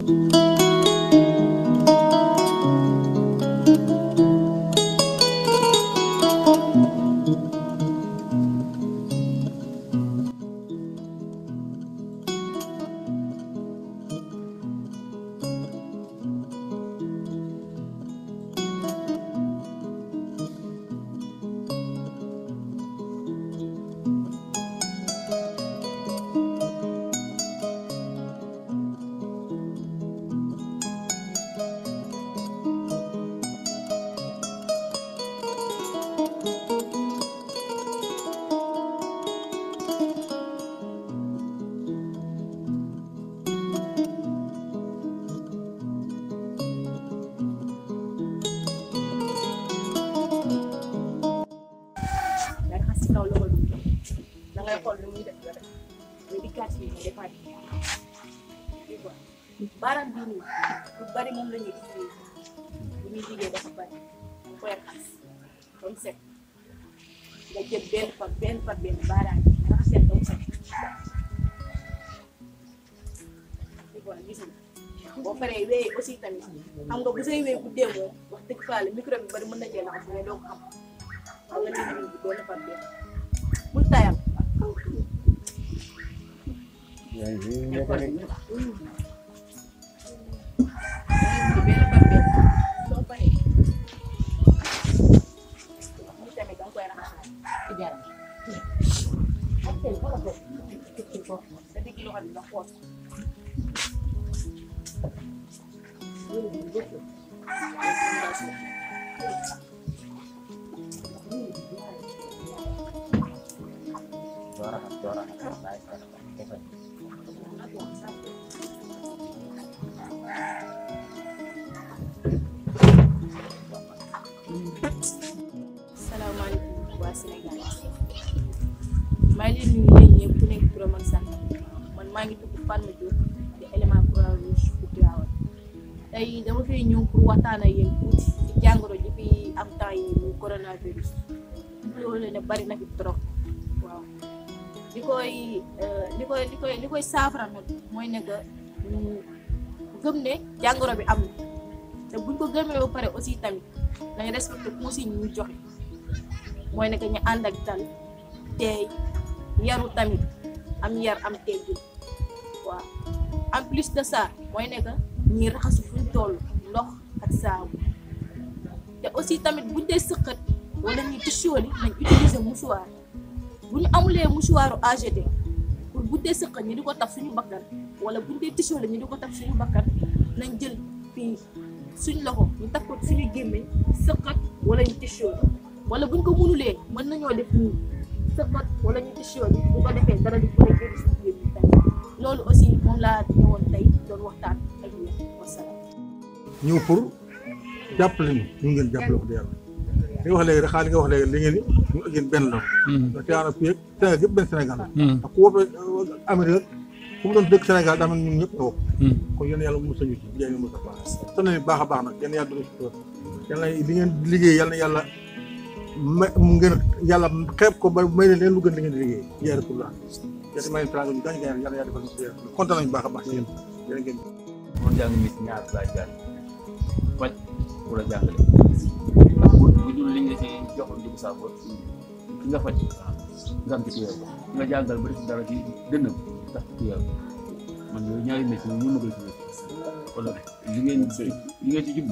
nga raxas si kaw loxo bi da ngay xool lu muy def nga def mais di gàtt yi nga defaat tu vois baaraam bii nii lu bari moom la ñuy utiliser bu ñuy liggéey dafa bari nga koy raxas ba mu set nga jël benn par benn par benn baaraam yi nga raxas leen ba mu set tu vois gis nga boo paree wéyee aussi tamit xam nga bu say wéy bu dee moom wax dëgg fa la micro bi bari mën na cee laxas mais doo ko xam xam nga lii nii benn par benn bul tayal benn par benn soo paree lii tamit danga koy raxas sa digg loxo bi nga xool salaamaaleykum waa Sénégal maa ngi leen di nuyu yéen ñëpp ku nekk turam ak sant man maa ngi tudd Fatma Diop di élément Croix Rouge bu Tivaouane tey dama fay ñëw pour waxtaan ak yéen tuuti ci jàngoro ji fi am temps yi mu coronavirus loolu ne bari na fi trop waaw li koy li koy li koy li koy saafara nag mooy ne que ñu gëm ne jàngoro bi am na te buñ ko gëmee ba pare aussi tamit nañ respecté consigne ñu joxe mooy ne que ñu ànd ak dal teey yaru tamit am yar am teggin waaw en plus de ça mooy ne que ñi raxasu fuñ toll ndox ak saabu te aussi tamit buñ dee sëqat wala ñuy tissuoli nañ utiliser mouchoir bu ñu amulee mouchoiru AGD pour bu dee sëqat ñi di ko taf suñu bakkan wala buñ dee tissuoli ñi di ko taf suñu bakkan nañ jël fii suñ loxo ñu taf ko suñu gémmiñ sëqat wala ñu tissuoli wala buñ ko mënulee mën nañoo def nii sëqat wala ñu tissuoli bu ko defee dara di ko génn suñu gémmiñ tamit loolu aussi moom laa ñëwoon tey doon waxtaan ak yéen wasalaam. ñëw pour jàppale ñu ñu ngeen jàppale ko di yàlla li nga wax léegi rek xaalis nga wax léegi li ngeen ni ñu ak yéen benn la ndax Tivaouane fii ak Sénégal yëpp benn Sénégal la ndax ku woppee Amérique fu mu doon dëkk Sénégal daa mel ñun ñëpp nga wopp kon yéen yàlla mu sañu ci jaay mu sa baax sant nañu baax a baax nag yéen yàlla dugg si tool yàlla li ngeen liggéey yàlla na yàlla may mu ngeen yàlla xeeb ko ba may leen leen lu gën li ngeen di liggéey jaay rek pour la yéen may teraanga ñu gaañ gaañ yàlla yàlla defal ñu kontaan nañu baax a baax ci yéen yéen ngeen man jàng mis ñaar laa jàng faj wala jàngale ndax bu bu dul liñ la ci jox njëgu saako ki nga faj nga am ci tuyaw ki nga jàngal ba def dara ci dënnam ndax tuyaw man yooyu ñaari métier ñu ma koy tuddee wala li ngeen li ngeen ci jublu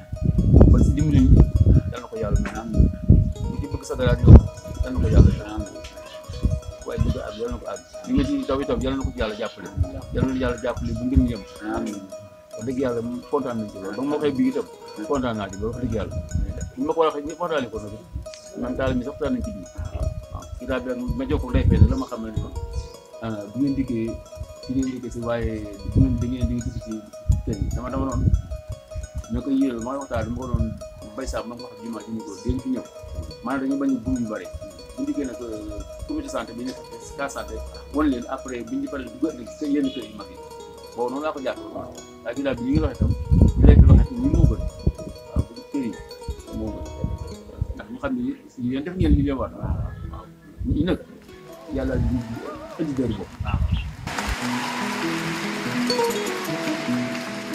ba si dimbali ñu yal na ko yàlla may am bu ci bëgg sa dara ñëw yal na ko yàlla may am waaye bëgg àgg yal na ko àgg li nga ci taw itam yal na ko ci yàlla jàppale yal na yàlla jàppale bu ngeen yem am wax dëgg yàlla kontaan nañ ci loolu ba nga ma koy bii itam kontaan naa ci ba wax dëgg yàlla ñu ma ko waxee ñëpp waxtaanee ko nag man daal mi sax waxtaan nañ ci biir waaw ci daal bi ma jokkoo day fay la ma xam ne ko bu ngeen dikkee ci ngeen dikkee si waaye bu ngeen da ngeen di dugg ci kër yi dama dama noonu ñoo koy yéeral ma waxtaan dama ko doon bay saab ma ko wax jumaa ji ñu ko dañ fi ñëw maanaam dañu bañ a bur yu bëri bu ñu dikkee nag comité santé bi nekk cas santé wan leen après biñ di paree dugg ci yenn kër yu mag yi boobu noonu laa ko jàpp waaye ginnaaw bi ñu ngi waxee tam ñu lay fi waxee ñi moo gën waaw bu kër yi moo gën ndax ñu xam ne yéen def ngeen li leen war waaw ñi nag yàlla di indi dër boobu waaw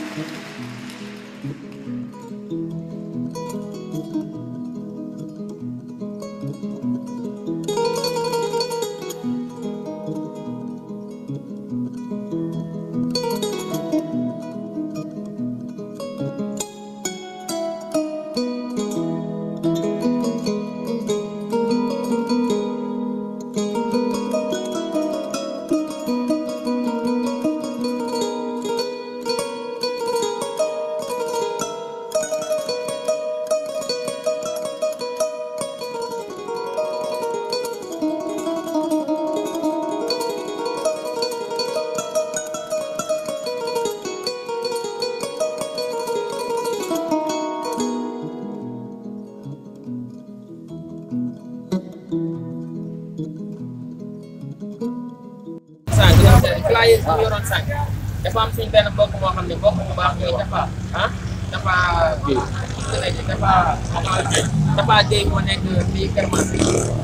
fi mu yoroon sànq dafa am suñ benn mbokk moo xam ne mbokk bu baax ñooy dafa ah dafa kii dafa dafa géey moo nekk fii Kër Masar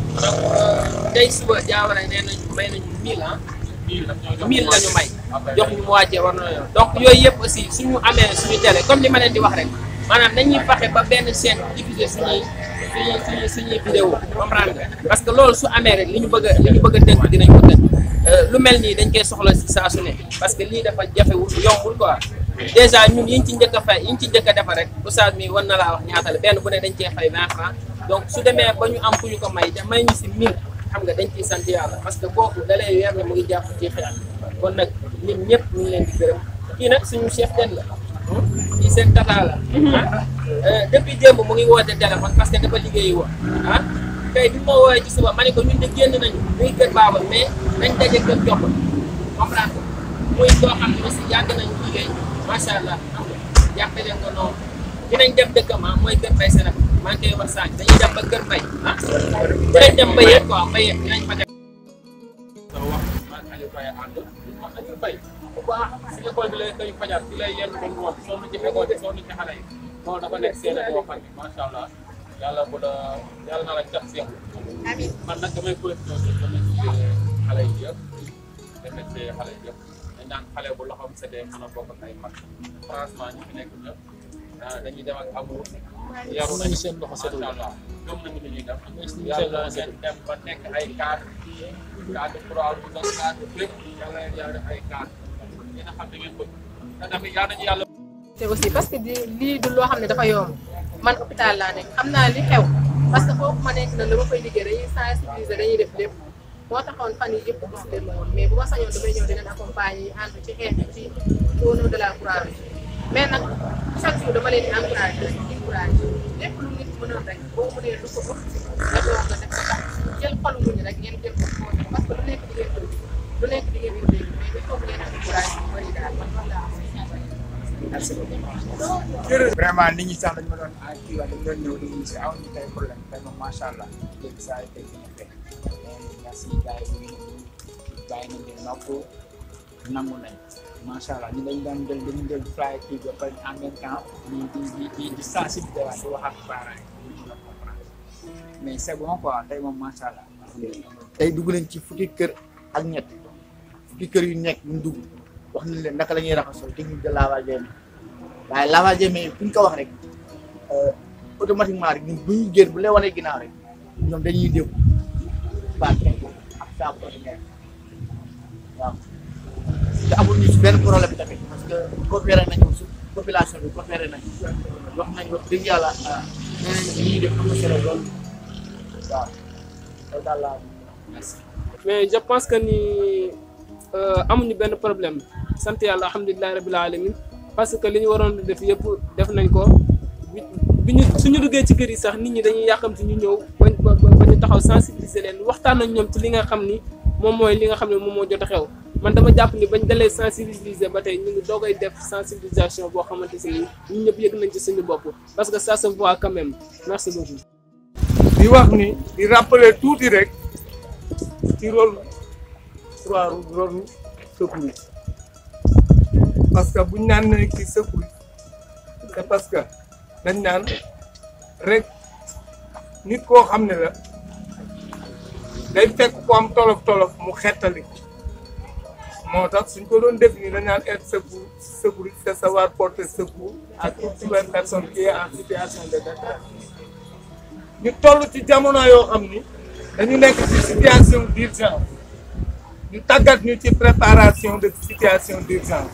donc tey suba jaawara nee nañu may nañu mille ah mille la ñu may jox ñu mu wàccee war na donc yooyu yëpp aussi suñu amee suñu télé comme li ma leen di wax rek maanaam nañuy fexe ba benn chaîne diffuser suñuy suñuy suñuy suñuy vidéo comprendre nga parce que loolu su amee rek li ñu bëgg a li ñu bëgg a tënk dinañ ko tënk lu mel nii dañ koy soxla si saa su ne parce que lii dafa jafewul yombul quoi dèjà ñun yiñ ci njëkk a fay yiñ ci njëkk a defa rek oustaz mi war na laa wax ñaata la benn bu ne dañ cee fay 20 francs donc su demee ba ñu am ku ñu ko may te may ñu si 1000 xam nga dañ ciy sant yàlla parce que kooku da lay weer ne mu ngi jàpp ci xeex kon nag ñun ñëpp ñu ngi leen di gërëm kii nag suñu chef den la kii seen tata la depuis démb mu ngi woote téléphone parce que dafa liggéeyi woon ah tey bi ma woowee ci suba ma ne ko ñun de génn nañu muy kër baaba mais nañ daje kër jox comprendre ko muy koo xam ne aussi yàgg nañu liggéey macha allah xam nga jàppe leen ko noonu dinañ dem dëkkam ah mooy kër bay Sénégal maa ngi koy wax sànq dañuy dem ba kër bay ah dinañ dem ba yéen quoi ba yéen dinañ fa dem sa wax man Aliou Faye ànd wax Aliou Faye bu baax si école bi lay koy fajar si lay yenn ba ngoon soo nu ci école bi soo nu ci xale yi loolu dafa nekk seen boo xam ne macha allah yàlla bu la yàlla na la cat seex man nag damay profité di remercier xale yi yëpp remercier xale yi yëpp dañ naan xale bu loxoom setee mën a bokk ak ay mag franchement ñi fi nekk ñëpp dañuy dem ak amour yaru nañu seen loxo setul macha allah gëm nañu li ñuy def yàlla ngeen dem ba nekk ay cadre cadre trois bu doon cadre lépp yàlla leen yàlla def ay cadre ngeen a xam ne ngeen bëgg te tamit yàlla nañu yàlla te aussi parce que di lii du loo xam ne dafa yomb man hôpital laa nekk xam naa li xew parce que foofu ma nekk na la ma fay liggéey dañuy sensibiliser dañuy def lépp moo taxoon fan yi yëpp gis leen woon mais bu ma sañoon damay ñëw di leen accompagner yi ànd ci xeex bi ci au niveau de la Croix-Rouge mais nag chaque jour dama leen di encouragé di encouragé lépp lu nit mënoon rek boo mënee lu ko ëpp nga doon nga def ko tax jël xolu muñu rek ngeen jël ko xool parce que lu nekk di ngeen ko lu nekk di ngeen ko dégg mais il faut que ngeen am courage bu bëri daal man loolu laa am vraiment nit ñi sax dañu ma doon ah kii wax dañu doon ñëw di si aw ñu tey problème tey moom macha allah léegi saa yi tey dina fekk merci gars yi ñu ngi bàyyi nañ leen nopp nangu nañ macha allah ñu dañ daan jël dañu jël fly kii ba pare en même temps di di di di di sensibiliser waat di wax ak parents yi ñu mën a comprendre mais c'est bon quoi tey moom macha allah tey dugg nañ ci fukki kër ak ñett fukki kër yu nekk ñu dugg wax nañ leen naka la ñuy raxasoo technique de lavage des mains waaye lavage des mains fu ñu ko wax rek automatiquement rek ñun bu ñuy génn bu lay wanee ginnaaw rek ñoom dañuy déglu baat ak saabu ordinaire waaw te amul ñu si benn problème tamit parce que coopéré nañu su population bi coopéré nañu wax nañ wax dëgg yàlla nee nañ li ñuy def am na solo lool waaw loolu daal laa merci. mais je pense que ni amuñu benn problème sant yàlla alhamdulilah rabil alamin parce que li ñu waroon def yëpp def nañ ko bi bi ñu suñu duggee ci kër yi sax nit ñi dañuy yàqamti ñu ñëw ba ba ba ñu taxaw sensibiliser leen waxtaan ak ñoom ci li nga xam ni moom mooy li nga xam ne moom moo jot a xew man dama jàpp ni bañ dalee sensibiliser ba tey ñu ngi doogay def sensibilisation boo xamante si ni ñun ñëpp yëg nañ ci suñu bopp parce que ça se voit quand même merci beaucoup. di wax ni di rappeler tuuti rek ci rôle croix rouge rôle secours parce que buñ naan ne ci secours c'est parce que dañ naan rek nit koo xam ne la day fekk ko am tolof tolof mu xettali moo tax suñ ko doon définir dañ naan être secours secours c'est savoir porter secours à toute nouvelle personne qui est en situation de détresse ñu toll ci jamono yoo xam ni dañu nekk ci situation d'urgence ñu tàggat ñu ci préparation de situation d'urgence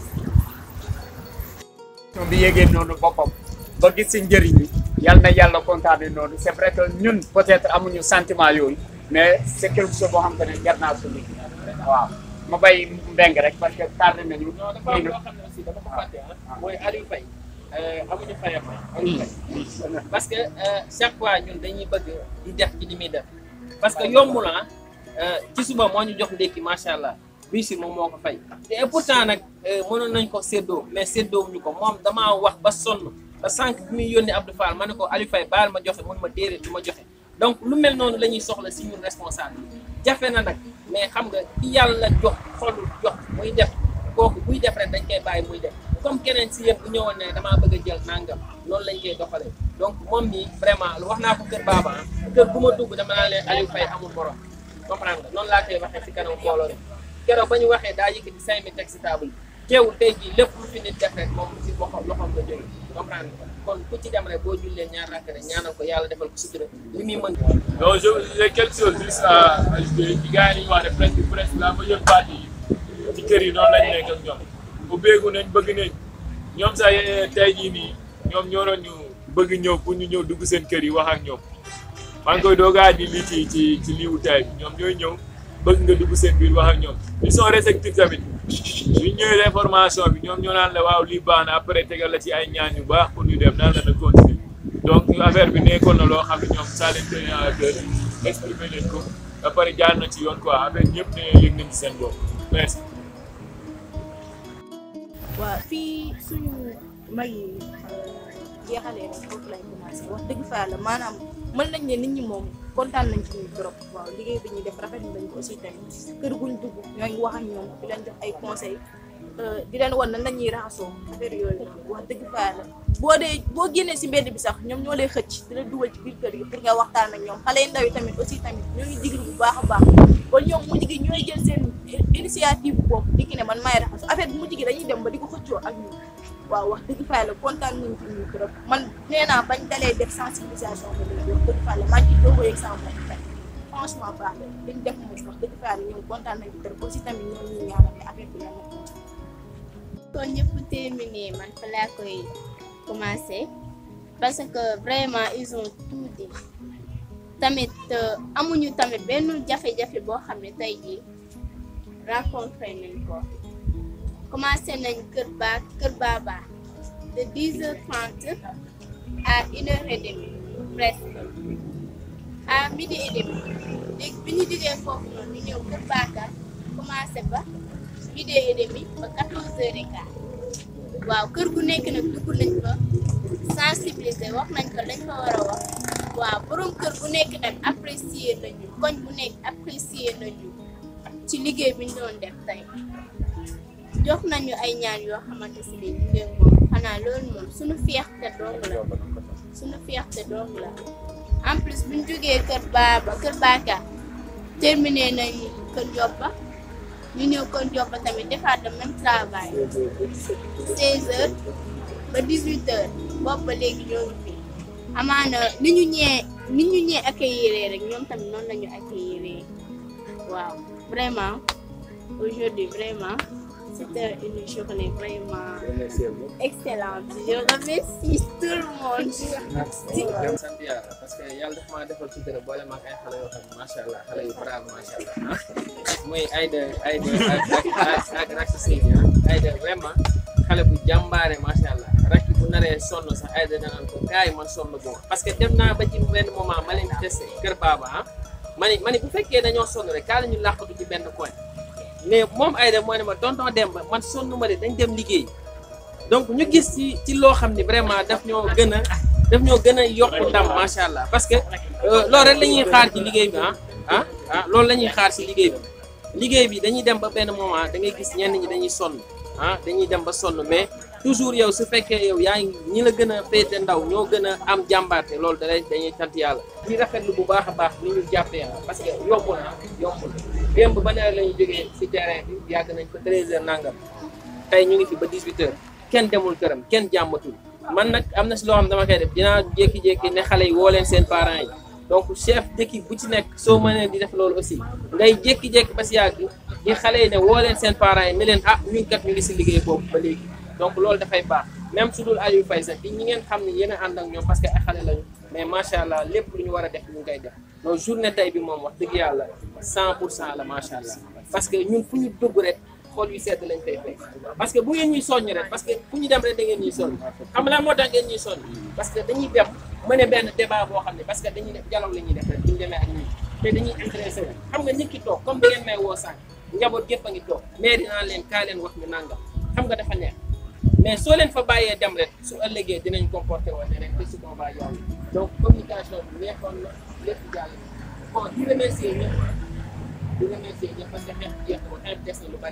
bi yéegee noonu boppam ba gis si njëriñ bi yal na yàlla kontaane noonu c'est vrai que ñun peut-être amuñu sentiment yooyu mais c'est quelque chose boo xam te ne jar naa suñu waaw ma bay mbeng rek parce que tardé nañu non dafa am loo xam ne aussi dama ko fàtte ah mooy Aliou Faye amuñu fayam Aliou Faye parce que chaque fois ñun dañuy bëgg di def ci li muy def parce que yombul ah ci suba moo ñu jox ndékki macha allah bii si moom moo ko fay te et pourtant nag mënoon nañ ko séddoo mais séddoo ñu ko moom damaa wax ba sonn ba sànq bi muy yónni Abdou Fall ma ne ko Aliou Faye baal ma joxe mun ma déedéet du ma joxe donc lu mel noonu la ñuy soxla si ñun responsable jafe na nag mais xam nga ki yàlla jox xolu jox muy def kooku buy def rek dañ koy bàyyi muy def comme keneen si yëpp bu ñëwoon ne damaa bëgg a jël nangam noonu lañ koy doxalee donc moom nii vraiment wax naa ko kër Baba ah kër bu ma dugg dama naa leen Aliou Faye amul morom comprendre nga noonu laa koy waxee si kanam mbooloo rek keroog ba ñu waxee daa yëkkati cinq mille teg si table bi teewul tey jii lépp lu fi nit def rek moom si loxoom loxoom la jógee comprendre nga kon ku ci dem rek boo jullee ñaar rakk rek ñaanal ko yàlla defal ko sutura li muy mën Donc, je j'ai quelque chose juste à ajouter. ci gars yi ñu wax ne presque presque la majeure partie ci kër yi noonu lañ nekk ak ñoom ubbeeku nañ bëgg nañ ñoom sax tey jii nii ñoom ñoo doon ñu bëgg ñëw pour ñu ñëw dugg seen kër yi wax ak ñoom maa ngi koy doogaa di lii ci ci ci liiwu tay bi ñoom ñooy ñëw bëgg nga dugg seen biir wax ak ñoom ils sont réceptifs tamit suñ ñëwee information bi ñoom ñoo naan la waaw lii baax na après tegal la ci ay ñaan yu baax pour ñu dem naan la na continuer donc affaire bi nekkoon na loo xam ne ñoom ça leen tenait à cœur exprimer leen ko ba pare jaar na ci yoon quoi affaire ñëpp ne yëg nañ ci seen bopp merci. waaw fii suñu mag yi jeexalee rek foofu lañ commencé wax dëgg fa yàlla maanaam mën nañ ne nit ñi moom kontaan nañ ci ñun trop waaw liggéey bi ñuy def rafet nañ ko aussi tamit kër guñ dugg ñoo ngi wax ak ñoom di leen jox ay conseils di leen wan nan la ñuy raxasoo affaire yooyu wax dëgg fa yàlla boo dee boo génnee si mbedd bi sax ñoom ñoo lay xëcc di la dugal ci biir kër gi pour nga waxtaan ak ñoom xale yu ndaw yi tamit aussi tamit ñoo ngi diglu bu baax a baax kon ñoom mujj gi ñooy jël seen initiative bopp di ki ne man maay raxasu affaire bi mujj gi dañuy dem ba di ko xëccoo ak ñun waaw wax dëgg fa yàlla kontaan nañ ci ñun trop man nee naa bañ dalee def sensibilisation ba léegi wax dëgg fa yàlla maa ngi ciy doog a yegg sama bopp tey franchement baax na liñ def moom wax dëgg fa yàlla ñoom kontaan nañ ci trop aussi tamit ñoom ñu ñaanal ne affaire bi yàlla na kon ñëpp terminé man fa laa koy commencé parce que vraiment ils ont tout dit tamit amuñu tamit benn jafe-jafe boo xam ne tey jii rencontré nañ ko commencé nañ kër ba kër Baba de 10h30 à 1h30 presque à midi et demi léegi bi ñu jógee foofu noonu ñu ñëw kër Bakar commencé ba midi et demi ba 14h15 waaw kër gu nekk nag dugg nañ fa sensibiliser wax nañ ko lañ fa war a wax waaw borom kër gu nekk nag apprécier nañu koñ bu nekk apprécier nañu ci liggéey bi ñu doon def tey jox nañu ay ñaan yoo xamante si ne ñu ngeen moom xanaa loolu moom suñu fierté dong la suñu fierté dong la en plus bu ñu jógee kër Baba kër Baka terminé nañ kër Joppa ñu ñëw kër Joppa tamit defaat le même travail 16 heures ba 18 heures boobu ba léegi ñoo ngi fi amaana ni ñu ñee ni ñu ñee accueillir rek ñoom tamit noonu la ñu accueillir waaw vraiment aujourd'hui vraiment c'était une journée vraiment excellente je remercie tout le monde sant yàlla parce que yàlla daf maa defal sutura boole ma ak ay xale yoo xam ne macha allah xale yu brave macha allah ah muy Aïda Aïda ak ak ak Racky Seydi ah Aïda vraiment xale bu jàmbaare macha allah Racky bu naree sonn sax Aïda danaan ko gars yi man sonn boobu parce que dem naa ba ci benn moment ma leen testé kër Baba ah ma ni ma ni bu fekkee dañoo sonn rek kaa la ñu làqatu ci benn coin mais moom Aïda moo ne ma tonton Demba man sonn ma de dañ dem liggéey donc ñu gis ci ci loo xam ne vraiment daf ñoo gën a daf ñoo gën a yokk ndam macha allah parce que loolu rek la ñuy xaar ci liggéey bi ah ah ah loolu la ñuy xaar ci liggéey bi liggéey bi dañuy dem ba benn moment da ngay gis ñenn ñi dañuy sonn ah dañuy dem ba sonn mais toujours yow su fekkee yow yaa ngi ñi la gën a féete ndaw ñoo gën a am jàmbaarte loolu da lay dañuy sant yàlla. di rafetlu bu baax a baax ni ñu jàppee parce que yombul na yombul démb ba nawet la ñu jógee ci terrain bi yàgg nañ ko 13h nangam tey ñu ngi fi ba 18h kenn demul këram kenn jàmmatul. man nag am na si loo xam dama koy def dinaa jékki-jékki ne xale yi woo leen seen parents yi donc chef d'équipe bu ci nekk soo mënee di def loolu aussi ngay jékki-jékki ba si yàgg di xale yi ne woo leen seen parents yi ne leen ah ñun kat ñu ngi si liggéey boobu ba léegi donc loolu dafay baax même su dul Aliou Faye sax di ñi ngeen xam ne yéen a ànd ak ñoom parce que ay xale lañu mais macha allah lépp lu ñu war a def ñu ngi koy def donc journée tey bi moom wax dëgg yàlla 100 pour cent la macha allah parce que ñun fu ñu dugg rek xool yu sedd lañ koy fekk parce que bu ngeen ñuy soññ rek parce que fu ñu dem rek da ngeen ñuy soññ xam nga moo tax ngeen ñuy soññ parce que dañuy dem mëne benn débat boo xam ne parce que dañuy def dialogue la ñuy def rek bu ñu demee ak ñun te dañuy intéressé wu xam nga nit ki toog comme da ngeen may woo sànq njaboot gépp a ngi toog mais dinaa leen kaa leen wax ñu nangam xam nga dafa neex mais soo leen fa bàyyee dem rek su ëllëgee dinañ comporté woon ne rek te su boobaa yow donc communication bi neexoon na lépp jàll bon di remercier ñëpp di remercier ñëpp parce que xeex jeex na xeex des na lu bari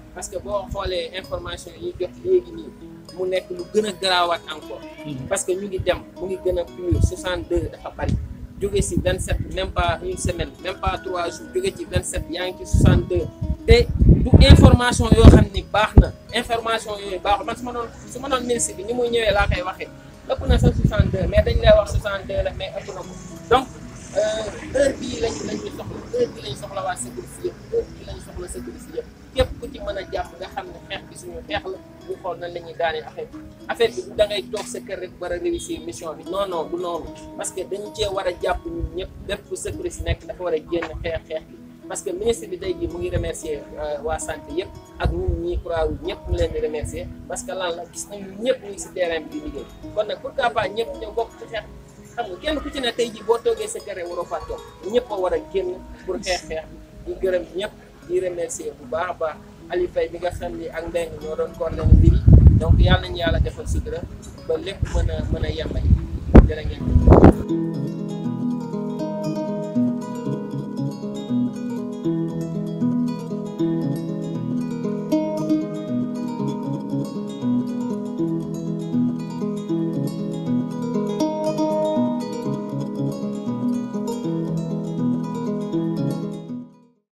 parce que boo xoolee information yi jot léegi nii mu nekk lu gën a garaawaat encore parce que ñu ngi dem mu ngi gën a plus 62 dafa bari jóge si 27 même pas une semaine même pas trois jours jóge ci 27 yaa ngi ci 62 te du information yoo xam ni baax na information yooyu baaxul man su ma doon su ma doon ministre bi ni muy ñëwee laa koy waxee ëpp na sax 62 mais dañ lay wax 62 la mais ëpp na ko donc heure bii lañ lañu soxla heure bii lañ soxla waa sécurité yëpp heure bii lañ soxla sécurité yëpp képp ku ci mën a jàpp nga xam ne xeex bi suñu xeex la ñu xool nan la ñuy daanee affaire bi affaire bi du da ngay toog sa kër rek war a réussir mission bi non non du noonu parce que dañu cee war a jàpp ñun ñëpp bépp sécurité nekk dafa war a génn xeex xeex bi parce que ministre bi tey jii mu ngi remercier waa santé yëpp ak ñun ñii Croix-Rouge ñëpp mu leen di remercier parce que lan la gis nañu ñëpp ñu ngi si terrain bi di liggéey kon nag pourquoi pas ñëpp ñëw bokk ci xeex xam nga kenn ku ci ne tey jii boo toogee sa kër waroo faa toog ñëpp a war a génn pour xeex xeex bi di gërëm ñëpp di remercier bu baax a baax Ali Faye bi nga xam ni ak Mbengue ñoo doon coordonné mbir yi donc yàlla nañu yàlla defal sutura ba lépp mën a mën a yembali jërë ngeen